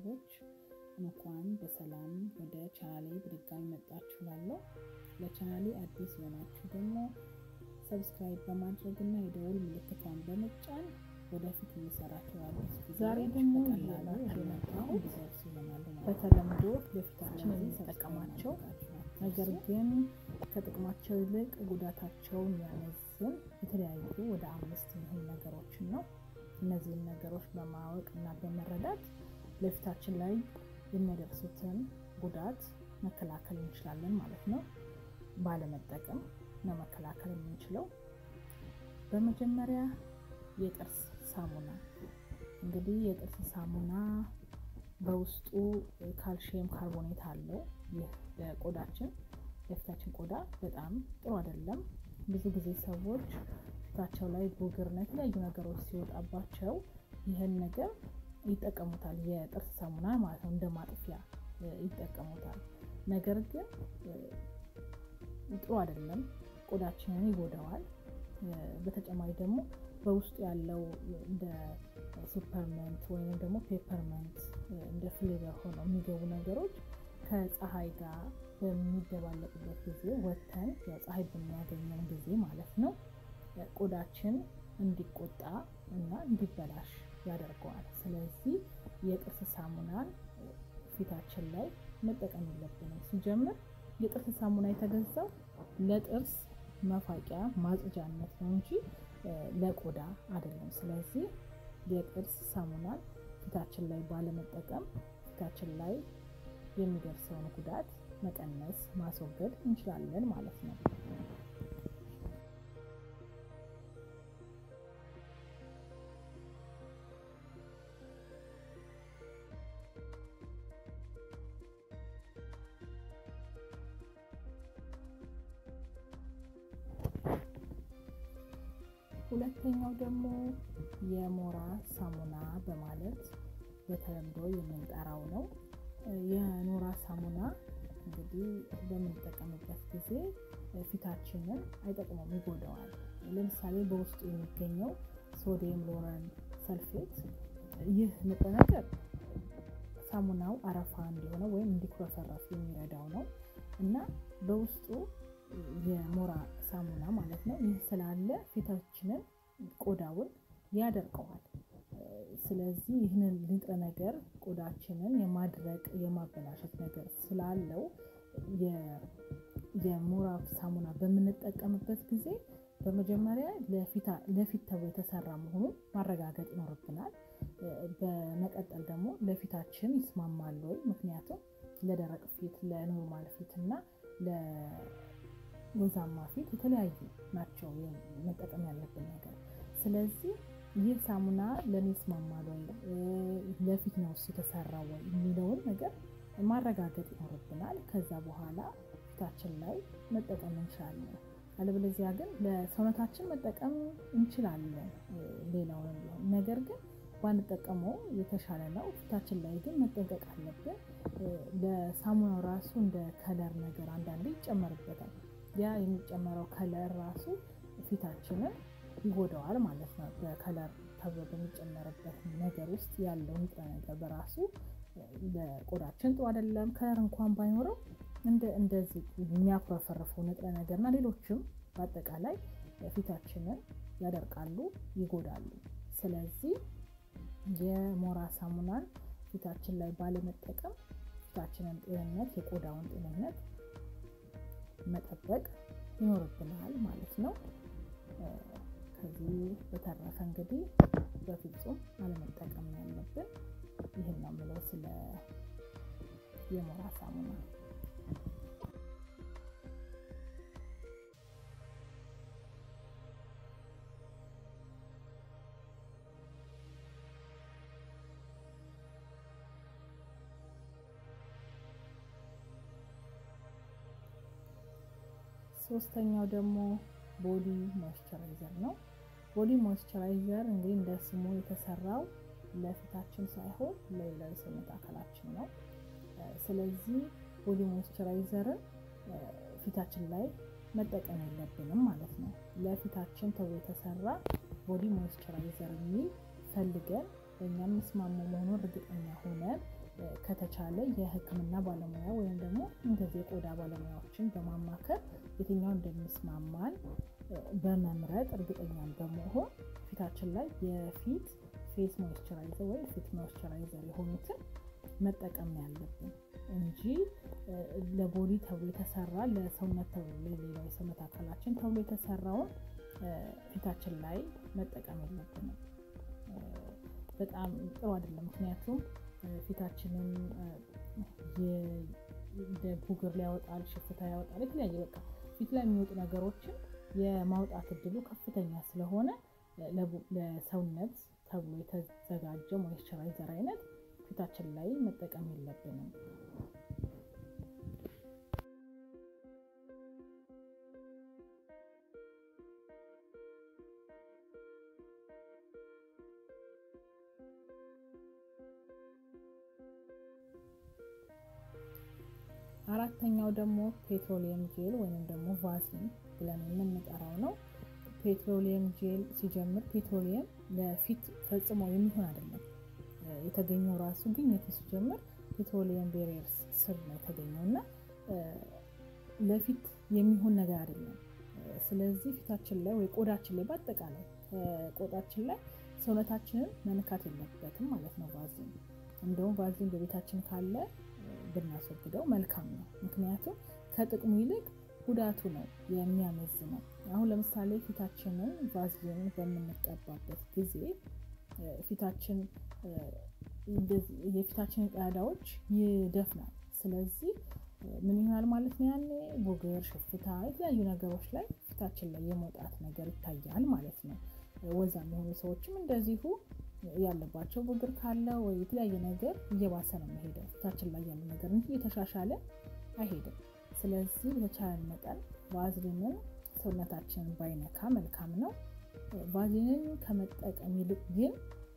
ቤተሰቦች እንኳን በሰላም ወደ ቻናሌ በድጋሚ መጣችሁ እላለሁ። ለቻናሌ አዲስ የሆናችሁ ደግሞ ሰብስክራይብ በማድረግ እና የደውል ምልክቷን በመጫን ወደፊት እየሰራችሁ አዲስ ዛሬ ደግሞ በቀላሉ የመጣው እንዲደርሱ ይሆናሉ ማለት ነው። በተለምዶ ለፊታችን ስለዚህ የምንጠቀማቸው ሰብስክራይብ ነገር ግን ከጥቅማቸው ይልቅ ጉዳታቸውን ያመዝን የተለያዩ ወደ አምስት የሚሆኑ ነገሮችን ነው። እነዚህን ነገሮች በማወቅ እና በመረዳት ለፊታችን ላይ የሚያደርሱትን ጉዳት መከላከል እንችላለን ማለት ነው። ባለመጠቀም ነው መከላከል የምንችለው። በመጀመሪያ የጥርስ ሳሙና እንግዲህ የጥርስ ሳሙና በውስጡ ካልሽየም ካርቦኔት አለው። ይህ ለቆዳችን ለፊታችን ቆዳ በጣም ጥሩ አይደለም። ብዙ ጊዜ ሰዎች ፊታቸው ላይ ቡግርና የተለያዩ ነገሮች ሲወጣባቸው ይህን ነገር ይጠቀሙታል። የጥርስ ሳሙና ማለት ነው፣ እንደ ማጥፊያ ይጠቀሙታል። ነገር ግን ጥሩ አይደለም፣ ቆዳችንን ይጎዳዋል። በተጨማሪ ደግሞ በውስጡ ያለው እንደ ሱፐርመንት ወይም ደግሞ ፔፐርመንት እንደ ፍሌቨር ሆነው የሚገቡ ነገሮች ከፀሐይ ጋር በሚደባለቁበት ጊዜ ወተን ፀሐይ በሚያገኘን ጊዜ ማለት ነው ቆዳችን እንዲቆጣ እና እንዲበላሽ ያደርገዋል። ስለዚህ የጥርስ ሳሙናን ፊታችን ላይ መጠቀም የለብንም። ሲጀምር የጥርስ ሳሙና የተገዛው ለጥርስ መፋቂያ ማጽጃነት ነው እንጂ ለቆዳ አይደለም። ስለዚህ የጥርስ ሳሙናን ፊታችን ላይ ባለመጠቀም ፊታችን ላይ የሚደርሰውን ጉዳት መቀነስ ማስወገድ እንችላለን ማለት ነው። ሁለተኛው ደግሞ የሞራ ሳሙና በማለት በተለምዶ የምንጠራው ነው። የኖራ ሳሙና እንግዲህ በምንጠቀምበት ጊዜ ፊታችንን አይጠቅመም፣ ይጎዳዋል። ለምሳሌ በውስጡ የሚገኘው ሶዲየም ሎረን ሰልፌት፣ ይህ ንጥረ ነገር ሳሙናው አረፋ እንዲሆነ ወይም እንዲኩረፈረፍ የሚረዳው ነው እና በውስጡ የሞራ ሳሙና ማለት ነው። ይህ ስላለ ፊታችንን ቆዳውን ያደርቀዋል። ስለዚህ ይህንን ንጥረ ነገር ቆዳችንን የማድረቅ የማበላሸት ነገር ስላለው የሞራ ሳሙና በምንጠቀምበት ጊዜ በመጀመሪያ ለፊት ተብሎ የተሰራ መሆኑን ማረጋገጥ ይኖርብናል። በመቀጠል ደግሞ ለፊታችን ይስማማል ወይ? ምክንያቱም ለደረቅ ፊት፣ ለኖርማል ፊት እና ወዛማ ፊት የተለያዩ ናቸው መጠቀም ያለብን ነገር። ስለዚህ ይህ ሳሙና ለእኔ ይስማማል ወይ ለፊት ነው እሱ የተሰራው ወይ የሚለውን ነገር ማረጋገጥ ይኖርብናል። ከዛ በኋላ ፊታችን ላይ መጠቀም እንችላለን። አለበለዚያ ግን ለሰውነታችን መጠቀም እንችላለን ሌላውን ቢሆን ነገር ግን ባንጠቀመው የተሻለ ነው። ፊታችን ላይ ግን መጠንቀቅ አለብን። ለሳሙናው ራሱ እንደ ከለር ነገር አንዳንዴ ይጨመርበታል። ያ የሚጨመረው ከለር ራሱ ፊታችንን ይጎዳዋል ማለት ነው። በከለር ተብሎ በሚጨመርበት ነገር ውስጥ ያለው ንጥረ ነገር በራሱ ለቆዳችን ጥሩ አይደለም። ከለር እንኳን ባይኖረው እንደ እንደዚህ የሚያኩረፈርፈው ንጥረ ነገር እና ሌሎችም በአጠቃላይ ፊታችንን ያደርቃሉ፣ ይጎዳሉ። ስለዚህ የሞራ ሳሙናን ፊታችን ላይ ባለመጠቀም ፊታችንን ጤንነት የቆዳውን ጤንነት መጠበቅ ይኖርብናል ማለት ነው። ከዚህ በተረፈ እንግዲህ በፍጹም አለመጠቀም ነው ያለብን። ይህን ነው የምለው ስለ የሞራ ሳሙና። ሶስተኛው ደግሞ ቦዲ ሞይስቸራይዘር ነው። ቦዲ ሞይስቸራይዘር እንግዲህ እንደ ስሙ የተሰራው ለፊታችን ሳይሆን ለሌላ የሰውነት አካላችን ነው። ስለዚህ ቦዲ ሞይስቸራይዘርን ፊታችን ላይ መጠቀም የለብንም ማለት ነው። ለፊታችን ተብሎ የተሰራ ቦዲ ሞይስቸራይዘር የሚል ፈልገን በእኛ የሚስማሙ መሆኑን እርግጠኛ ሆነን ከተቻለ የሕክምና ባለሙያ ወይም ደግሞ እንደዚህ የቆዳ ባለሙያዎችን በማማከር የትኛው እንደሚስማማን በመምረጥ እርግጠኛን በመሆን ፊታችን ላይ የፊት ፌስ ሞይስቸራይዘር ወይም ፊት ሞይስቸራይዘር የሆኑትን መጠቀም ያለብን እንጂ ለቦዲ ተብሎ የተሰራ ለሰውነት ተብሎ ለሌላ የሰውነት አካላችን ተብሎ የተሰራውን ፊታችን ላይ መጠቀም የለብንም። በጣም ጥሩ አይደለም። ምክንያቱም ፊታችንን እንደ ቡግር ሊያወጣል፣ ሽፍታ ያወጣል። የተለያየ በቃ ፊት ላይ የሚወጡ ነገሮችን የማውጣት እድሉ ከፍተኛ ስለሆነ ለሰውነት ተብሎ የተዘጋጀ ሞይስቸራይዘር አይነት ፊታችን ላይ መጠቀም የለብንም። አራተኛው ደግሞ ፔትሮሊየም ጄል ወይም ደግሞ ቫዝሊን ብለን የምንጠራው ነው። ፔትሮሊየም ጄል ሲጀምር ፔትሮሊየም ለፊት ፈጽሞ የሚሆን አይደለም። የተገኘው ራሱ ግኝቱ ሲጀምር ፔትሮሊየም ቤሪየርስ ስር ነው የተገኘው እና ለፊት የሚሆን ነገር አይደለም። ስለዚህ ፊታችን ላይ ወይ ቆዳችን ላይ በአጠቃላይ ቆዳችን ላይ ሰውነታችንን መንካት የለበትም ማለት ነው ቫዝሊን። እንደውም ቫዝሊን በቤታችን ካለ ብናስወግደው መልካም ነው። ምክንያቱም ከጥቅሙ ይልቅ ጉዳቱ ነው የሚያመዝነው። አሁን ለምሳሌ ፊታችንን ቫዝሊን በምንቀባበት ጊዜ ፊታችን የፊታችንን ቀዳዳዎች ይደፍናል። ስለዚህ ምን ይሆናል ማለት ነው? ያኔ ቡግር፣ ሽፍታ፣ የተለያዩ ነገሮች ላይ ፊታችን ላይ የመውጣት ነገር ይታያል ማለት ነው። ወዛም የሆኑ ሰዎችም እንደዚሁ ያለባቸው ቡግር ካለ ወይ የተለያየ ነገር እየባሰ ነው የሚሄደው ፊታችን ላይ ያለ ነገር እንጂ እየተሻሻለ አይሄድም። ስለዚህ በተቻለን መጠን ቫዝሊንን ሰውነታችንን ባይነካ መልካም ነው። ቫዝሊንን ከመጠቀም ይልቅ ግን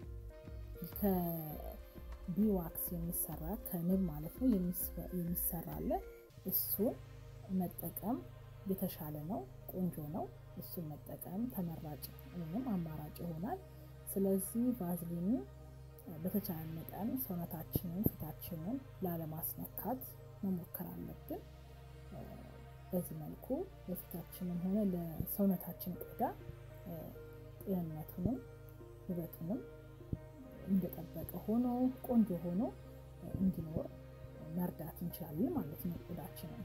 ከቢዋክስ የሚሰራ ከንብ ማለት ነው የሚሰራ አለ። እሱን መጠቀም የተሻለ ነው፣ ቆንጆ ነው። እሱን መጠቀም ተመራጭ ወይም አማራጭ ይሆናል። ስለዚህ ቫዝሊንን በተቻለ መጠን ሰውነታችንን ፊታችንን ላለማስነካት መሞከር አለብን። በዚህ መልኩ ለፊታችንም ሆነ ለሰውነታችን ቆዳ ጤንነቱንም ውበቱንም እንደጠበቀ ሆኖ ቆንጆ ሆኖ እንዲኖር መርዳት እንችላለን ማለት ነው ቆዳችንን።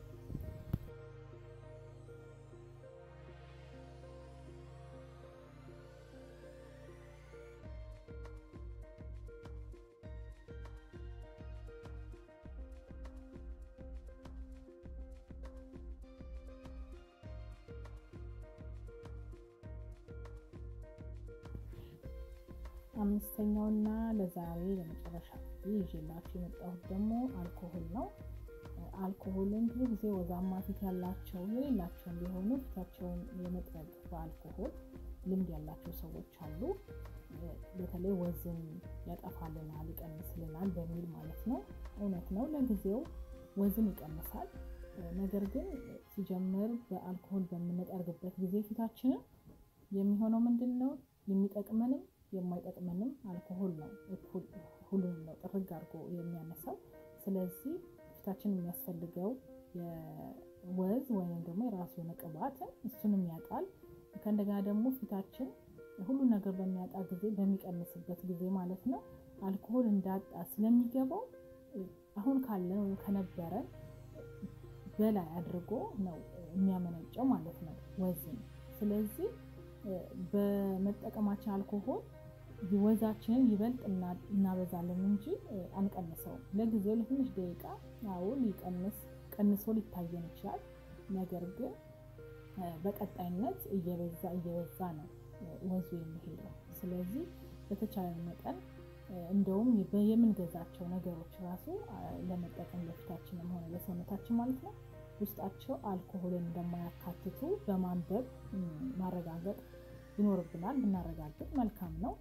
አምስተኛውና ለዛሬ ለመጨረሻ ጊዜ ይዤላችሁ የመጣሁት ደግሞ አልኮሆል ነው። አልኮሆልን ብዙ ጊዜ ወዛማ ፊት ያላቸው የሌላቸውን ቢሆኑ ፊታቸውን የመጥረግ በአልኮሆል ልምድ ያላቸው ሰዎች አሉ። በተለይ ወዝን ያጠፋልናል፣ ይቀንስልናል በሚል ማለት ነው። እውነት ነው፣ ለጊዜው ወዝን ይቀንሳል። ነገር ግን ሲጀምር በአልኮሆል በምንጠርግበት ጊዜ ፊታችንን የሚሆነው ምንድን ነው የሚጠቅመንም የማይጠቅመንም አልኮሆል ነው። ሁሉንም ነው ጥርግ አድርጎ የሚያነሳው። ስለዚህ ፊታችን የሚያስፈልገው የወዝ ወይም ደግሞ የራሱ የሆነ ቅባትን እሱንም ያጣል። ከእንደገና ደግሞ ፊታችን ሁሉ ነገር በሚያጣ ጊዜ በሚቀንስበት ጊዜ ማለት ነው አልኮሆል እንዳጣ ስለሚገባው አሁን ካለን ወይም ከነበረን በላይ አድርጎ ነው የሚያመነጨው ማለት ነው ወዝን። ስለዚህ በመጠቀማችን አልኮሆል ወዛችንን ይበልጥ እናበዛለን እንጂ አንቀንሰውም። ለጊዜው ለትንሽ ደቂቃ አዎ ሊቀንስ ቀንሶ ሊታየን ይችላል። ነገር ግን በቀጣይነት እየበዛ እየበዛ ነው ወዙ የሚሄደው። ስለዚህ በተቻለ መጠን እንደውም የምንገዛቸው ነገሮች ራሱ ለመጠቀም ለፊታችንም ሆነ ለሰውነታችን ማለት ነው ውስጣቸው አልኮሆልን እንደማያካትቱ በማንበብ ማረጋገጥ ይኖርብናል። ብናረጋግጥ መልካም ነው።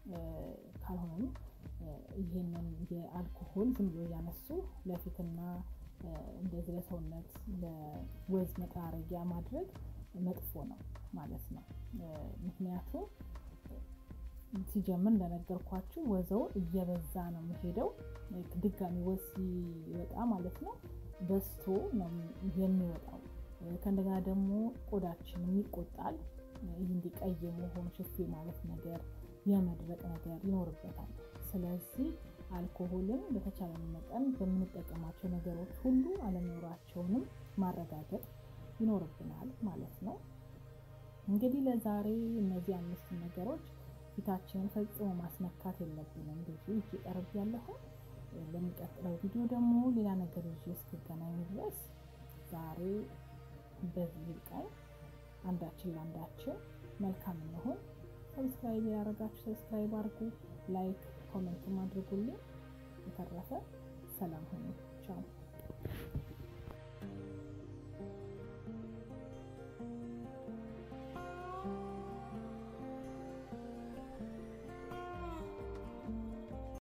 ካልሆነም ይህንን የአልኮሆል ዝም ብሎ እያነሱ ለፊትና እንደዚህ ለሰውነት ለወዝ መጠራረጊያ ማድረግ መጥፎ ነው ማለት ነው። ምክንያቱም ሲጀምር እንደነገርኳችሁ ወዘው እየበዛ ነው የሚሄደው። ድጋሚ ወዝ ሲወጣ ማለት ነው በስቶ ነው የሚወጣው። ከእንደገና ደግሞ ቆዳችንም ይቆጣል። ይህ እንዲቀይ መሆን ሽፌ ማለት ነገር የመድረቅ ነገር ይኖርበታል። ስለዚህ አልኮሆልን በተቻለ መጠን በምንጠቀማቸው ነገሮች ሁሉ አለመኖራቸውንም ማረጋገጥ ይኖርብናል ማለት ነው። እንግዲህ ለዛሬ እነዚህ አምስት ነገሮች ፊታችንን ፈጽሞ ማስነካት የለብንም ብዙ ይዤ ቀርብ ያለሁ። ለሚቀጥለው ቪዲዮ ደግሞ ሌላ ነገር ይዤ እስክገናኝ ድረስ ዛሬ በዚህ ቀን አንዳችን ለአንዳችን መልካም እንሆን። ሰብስክራይብ ያደረጋችሁ ሰብስክራይብ አድርጉ፣ ላይክ ኮሜንት አድርጉልኝ። የተረፈ ሰላም ሁኑ። ቻው